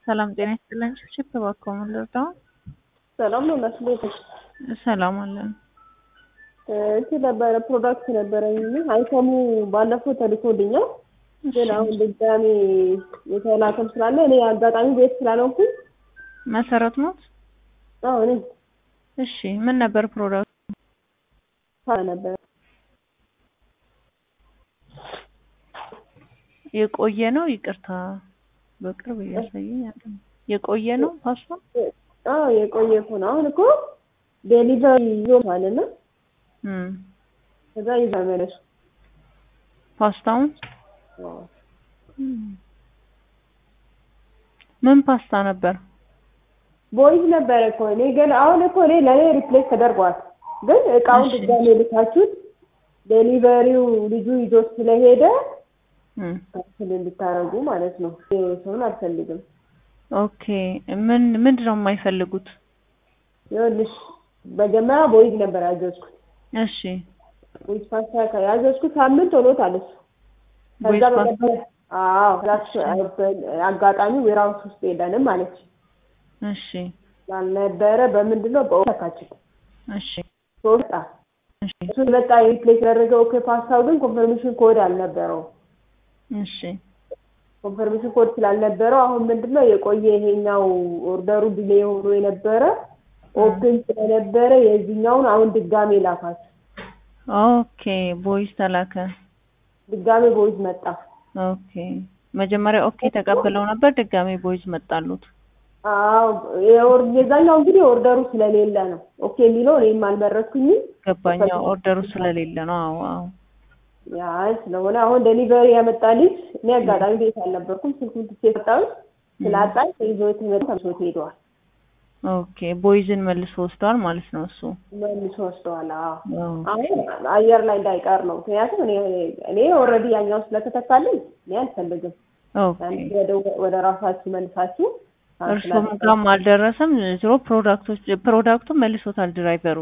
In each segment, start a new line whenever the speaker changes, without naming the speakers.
ሰላም ጤና ይስጥልን። ችፕ እባክዎ ምን ልርዳው?
ሰላም ነው መስሎ
ሰላም አለን።
እንትን ነበረ ፕሮዳክት ነበረኝ አይተሙ ባለፈው ተልኮልኛል፣ ግን አሁን ድጋሜ የተላከም ስላለ እኔ አጋጣሚ ቤት ስላልሆንኩኝ
መሰረት ኖት?
አዎ እኔ
እሺ ምን ነበር ፕሮዳክቱ?
ነበረ
የቆየ ነው? ይቅርታ በቅርብ እያሳየኝ አይደለም። የቆየ ነው ፓስታ?
አዎ የቆየ እኮ ነው። አሁን እኮ ዴሊቨሪ ይዞታል እና
እም
ከዛ ይዛ መለሱ
ፓስታውን ምን ፓስታ ነበር?
ቦይዝ ነበረ እኮ እኔ ግን አሁን እኮ እኔ ለእኔ ሪፕሌስ ተደርጓል። ግን እቃውን
እሺ።
ድጋሜ ልካችሁት ዴሊቨሪው ልጁ ይዞት ስለሄደ
እም
ካንስል እንድታረጉ ማለት ነው። ሰውን አልፈልግም።
ኦኬ ምን ምንድን ነው የማይፈልጉት?
ይኸውልሽ መጀመሪያ ቦይዝ ነበር ያዘዝኩት።
እሺ
ቦይዝ ፓስታ ያዘዝኩት ሳምንት ሆኖታል እሱ
ቦይዝ
ከዛ
ፓስታ
በነበረ አዎ ክላስ አጋጣሚ ዌራውስ ውስጥ ሄደንም አለች
እሺ
ስላልነበረ በምንድን ነው በኦካችን
እሺ
ሶስት
እሺ
እሱ መጣ ሪፕሌስ ያደረገው ኦኬ ፓስታው ግን ኮንፈርሜሽን ኮድ አልነበረው
እሺ
ኮንፈርሜሽን ኮድ ስላልነበረው አሁን ምንድነው የቆየ ይሄኛው ኦርደሩ ዲሌ ሆኖ የነበረ ኦፕን ስለነበረ የዚህኛውን አሁን ድጋሜ ላካት
ኦኬ ቦይዝ ተላከ።
ድጋሜ ቦይዝ መጣ
ኦኬ መጀመሪያ ኦኬ ተቀብለው ነበር፣ ድጋሜ ቦይዝ መጣሉት።
አዎ የኦር- የዛኛው እንግዲህ ኦርደሩ ስለሌለ ነው ኦኬ የሚለው እኔም አልመረጥኩኝም
ገባኛ ኦርደሩ ስለሌለ ነው። አዎ አዎ
ያ ስለሆነ አሁን ዴሊቨሪ ያመጣልኝ እኔ አጋጣሚ ቤት አልነበርኩም ስልኩን ትቼ ሰጣሁት ስላጣኝ ይዞ የተመጣ ተመልሶት ሄደዋል
ኦኬ ቦይዝን መልሶ ወስደዋል ማለት ነው እሱ።
መልሶ ወስደዋል አዎ
አዎ
አሁን አየር ላይ እንዳይቀር ነው ምክንያቱም እኔ እኔ ኦልሬዲ ያኛው ስለተተካልኝ እኔ አልፈልግም
ኦኬ
ወደ ወደ ራሳችሁ መልሳችሁ
እርሱም ጋም አልደረሰም። ዝሮ ፕሮዳክቶች ፕሮዳክቱን መልሶታል ድራይቨሩ።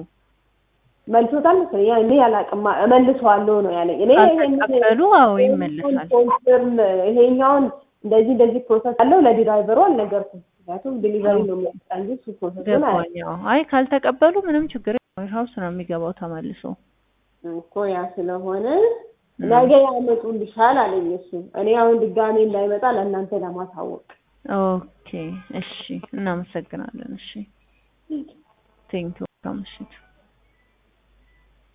መልሶታል መሰለኝ ያ እኔ አላውቅም እመልሰዋለሁ ነው ያለኝ እኔ
ካልተቀበሉ አዎ ይመለሳል።
ኮንፈርም ይሄኛውን እንደዚህ እንደዚህ ፕሮሰስ አለው ለድራይቨሩ አልነገርኩም ምክንያቱም ዲሊቨሪ ነው የሚያመጣ እንጂ እሱ ፕሮሰሱን አያውቅም
ገባኝ። አዎ አይ ካልተቀበሉ ምንም ችግር የለውም። ሀውስ ነው የሚገባው ተመልሶ።
እኮ ያ ስለሆነ ነገ ያመጡልሻል አለኝ እሱ እኔ አሁን ድጋሜ እንዳይመጣ ለእናንተ ለማሳወቅ
ኦኬ እሺ፣ እናመሰግናለን። እሺ ቴንኪው። ምሽት